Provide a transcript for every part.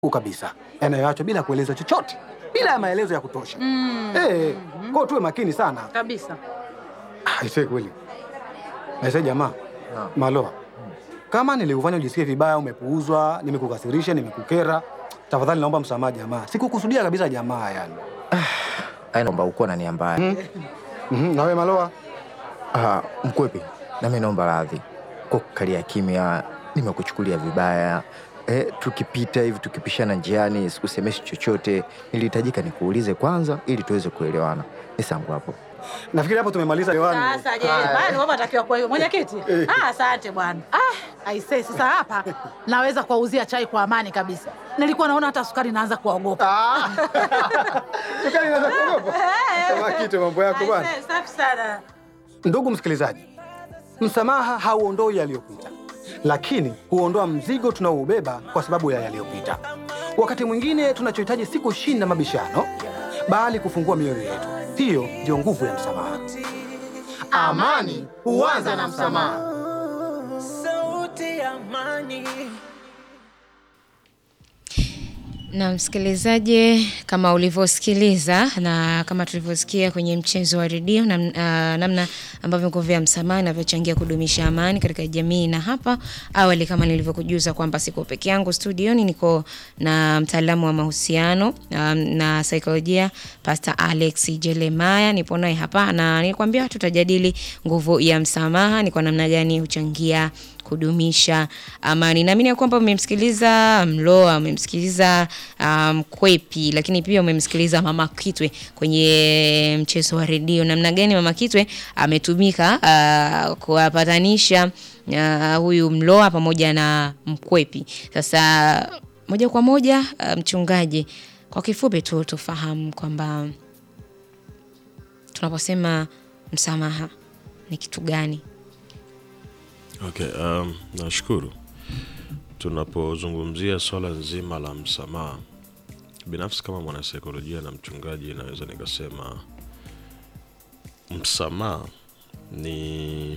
kabisa yanayoachwa bila kueleza chochote, bila ya maelezo ya kutosha. Mm. Eh, kwao tuwe makini sana. kabisa. Aisee, kweli aisee, jamaa Maloa, kama nilikufanya ujisikie vibaya, umepuuzwa, nimekukasirisha, nimekukera, tafadhali naomba msamaha jamaa. Sikukusudia kabisa jamaa, yani. Aya, naomba ukuwa na nia mbaya. Mhm, na wewe Maloa? Ah, Mkwepi, nami naomba radhi kwa kukalia kimya, nimekuchukulia vibaya. Eh, tukipita hivi tukipishana njiani sikusemeshi chochote, nilihitajika nikuulize kwanza ili tuweze kuelewana. Nisangu hapo. Nafikiri hapo tumemaliza lewani. Sasa je, bali wewe unatakiwa kwa hiyo mwenyekiti? Ah, asante bwana. Ah, aisee, sasa hapa naweza kuwauzia chai kwa amani kabisa. Nilikuwa naona hata sukari naanza kuwaogopa. Sukari inaweza kuogopa. Kama kitu mambo yako bwana. Aisee, safi sana. Ndugu msikilizaji, msamaha hauondoi yaliyopita, lakini huondoa mzigo tunaoubeba kwa sababu ya yaliyopita. Wakati mwingine tunachohitaji si kushinda mabishano, bali kufungua mioyo yetu. Hiyo ndio nguvu ya msamaha. Amani huanza na msamaha. Sauti ya amani. Na msikilizaji, kama ulivyosikiliza na kama tulivyosikia kwenye mchezo wa redio nam, uh, namna ambavyo nguvu ya msamaha inavyochangia kudumisha amani katika jamii. Na hapa awali, kama nilivyokujuza kwamba siko peke yangu studioni, niko na mtaalamu wa mahusiano um, na saikolojia Pastor Alex Jeremiah, nipo naye hapa na nilikwambia tutajadili nguvu ya msamaha, ni kwa namna gani huchangia kudumisha amani. Naamini ya kwamba umemsikiliza Mloa, umemsikiliza Mkwepi, um, lakini pia umemsikiliza Mama Kitwe kwenye mchezo wa redio, namna gani Mama Kitwe ametumika uh, kuwapatanisha uh, huyu Mloa pamoja na Mkwepi. Sasa moja kwa moja uh, mchungaji, kwa kifupi tu tufahamu kwamba tunaposema msamaha ni kitu gani? Okay, um, nashukuru. Tunapozungumzia swala nzima la msamaha, binafsi kama mwanasaikolojia na mchungaji, naweza nikasema msamaha ni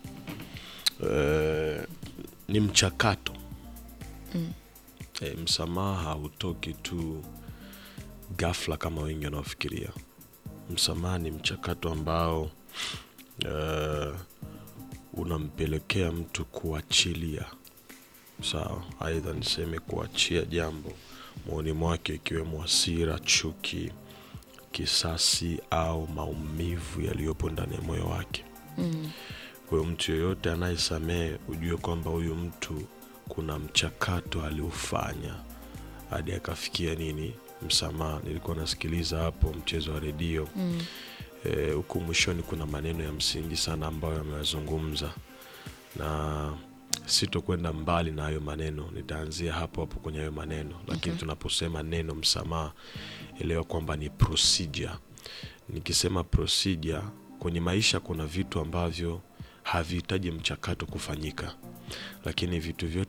eh, ni mchakato eh, msamaha hautoki tu ghafla kama wengi wanaofikiria. Msamaha ni mchakato ambao eh, unampelekea mtu kuachilia sawa, aidha niseme kuachia jambo moyoni mwake, ikiwemo hasira, chuki, kisasi au maumivu yaliyopo ndani ya moyo wake. Kwa hiyo mtu yoyote anayesamehe, ujue kwamba huyu mtu kuna mchakato aliufanya hadi akafikia nini, msamaha. Nilikuwa nasikiliza hapo mchezo wa redio huku mwishoni kuna maneno ya msingi sana ambayo ameyazungumza, na sitokwenda mbali na hayo maneno, nitaanzia hapo hapo kwenye hayo maneno. Lakini tunaposema neno msamaha, elewa kwamba ni procedure. Nikisema procedure, kwenye maisha kuna vitu ambavyo havihitaji mchakato kufanyika, lakini vitu vyote